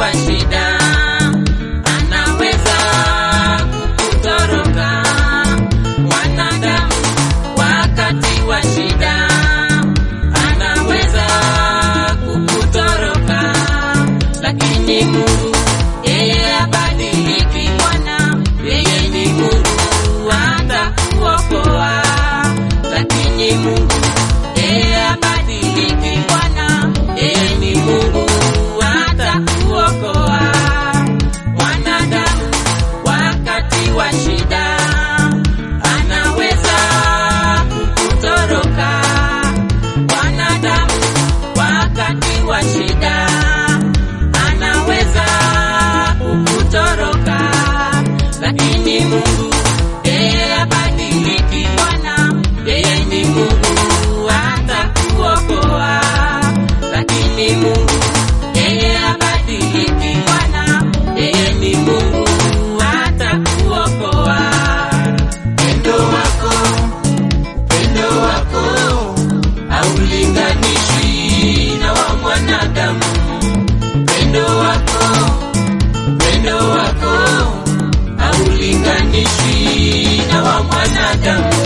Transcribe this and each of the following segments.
wa shida anaweza kukutoroka. Mwanadamu wakati wa shida anaweza kukutoroka, lakini Mungu yeye abadiliki. Bwana yeye ni Mungu atakuokoa, lakini Mungu yeye abadiliki. Bwana yeye ni Mungu atakuokoa. Mwanadamu wakati wa shida anaweza kukutoroka. Mwanadamu wakati wa shida anaweza kukutoroka, lakini Mungu yeye abadiliki. Bwana yeye ni Mungu atakuokoa, lakini Mungu yeye abadiliki. Bwana yeye ni Mungu atakuokoa. Pendo wako, pendo wako haulinganishwi na wa mwanadamu. Pendo wako, pendo wako haulinganishwi na wa mwanadamu.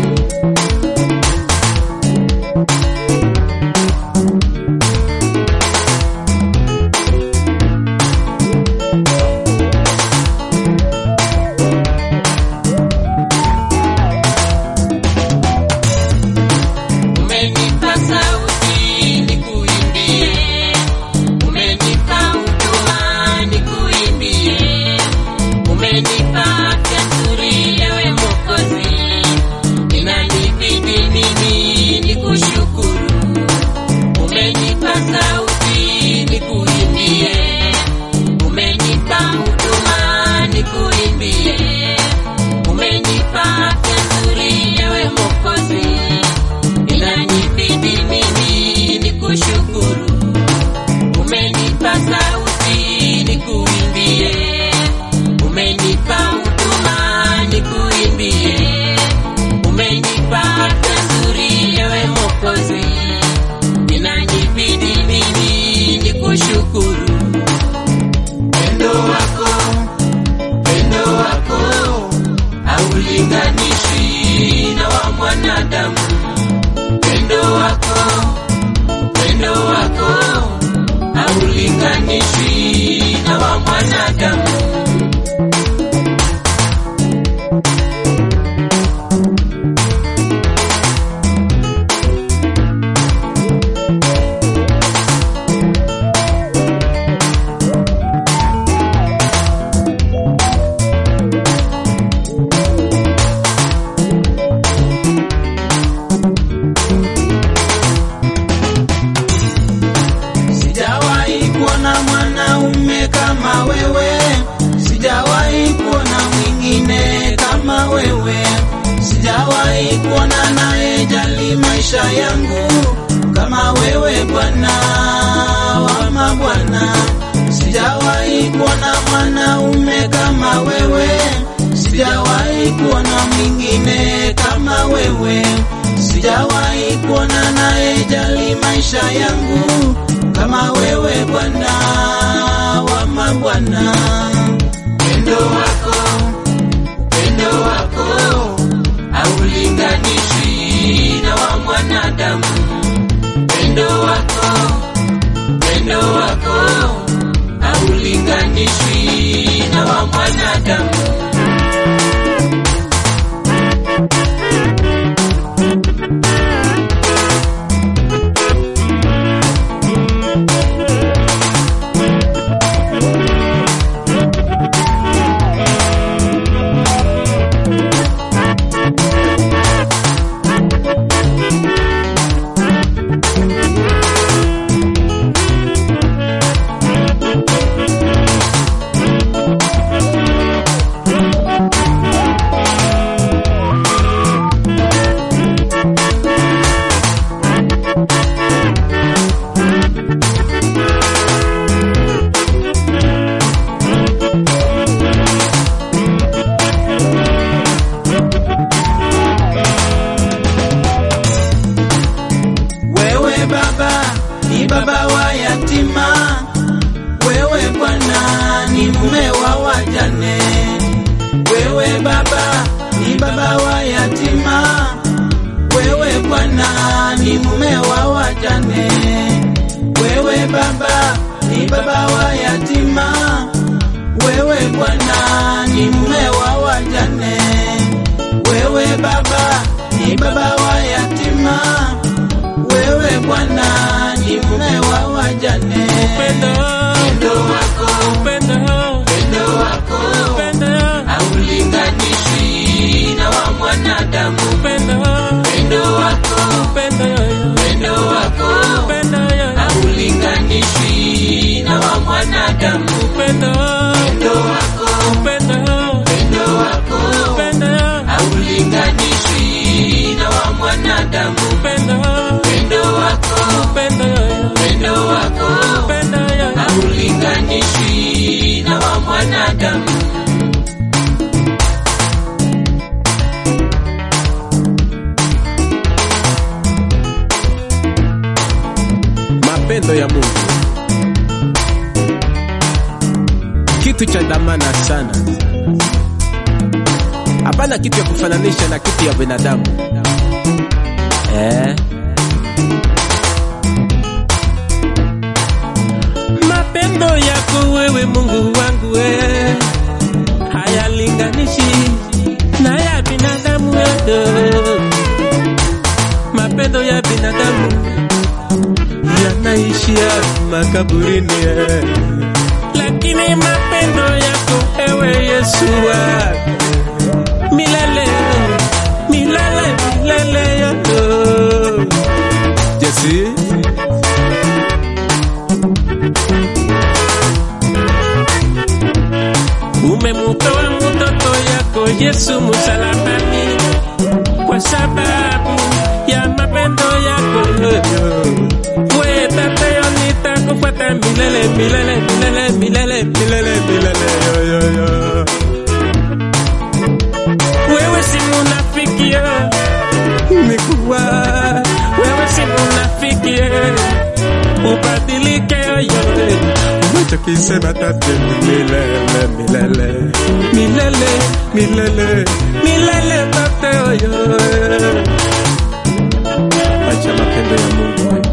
Umenipa sauti nikuimbie, umenipa huduma nikuimbie, umenipa afya nzuri ewe Mwokozi, inanibidi mimi nikushukuru. Umenipa sauti nikuimbie, umenipa huduma nikuimbie, umenipa afya nzuri ewe Mwokozi inanibidi mimi nikushukuru. Umenipa sauti nikuimbie, umenipa huduma nikuimbie, umenipa afya nzuri ewe Mwokozi, inanibidi mimi nikushukuru. Pendo wako, pendo wako haulinganishwi na wa mwanadamu pendo wako, pendo wako haulinganishwi na wa mwanadamu. Sijawahi kuona mwanaume kama wewe, sijawahi kuona mwingine kama wewe, sijawahi kuona anayejali maisha yangu kama wewe, Bwana wa mabwana. Sijawahi kuona mwanaume kama wewe, sijawahi kuona mwingine kama wewe, sijawahi kuona anayejali maisha yangu kama wewe Bwana wa mabwana. Pendo wako, pendo wako haulinganishwi na wa mwanadamu. Pendo wako, pendo wako haulinganishwi na wa mwanadamu. wajane. Wewe Baba ni baba wa yatima, wewe Bwana ni mume wa wajane. Wewe Baba ni baba wa yatima, wewe Bwana ni mume wa wajane. Upendo, Upendo wako, upendo, upendo wako upendo, haulinganishwi na wa mwanadamu. upendo, Upendo wako, upendo, upendo wako upendo, haulinganishwi na wa mwanadamu. upendo, Upendo wako, upendo, upendo wako upendo, haulinganishwi na wa mwanadamu. upendo, Upendo wako, upendo, upendo wako upendo, haulinganishwi na wa mwanadamu. mapendo ya Mungu, kitu cha dhamana sana. Hapana kitu ya kufananisha na kitu ya binadamu eh. mapendo yako wewe Mungu wangu we hayalinganishi na ya binadamu wewe. Mapendo ya binadamu yanaishia makaburini, eh. lakini mapendo yako ewe Yesu wangu milele milele milele yako Jesi Umemutoa mtoto yako Yesu msalabani kwa sababu ya mapendo yako wewe tatayo nitakufuata milele milele milele milele milele milele yo, yo, yo. Wewe si munafiki yo. Nikuwa wewe si munafiki yo. ubadilike yoyote unachokisema tate milele milele milele milele milele tate oyo acha mapendo ya Mungu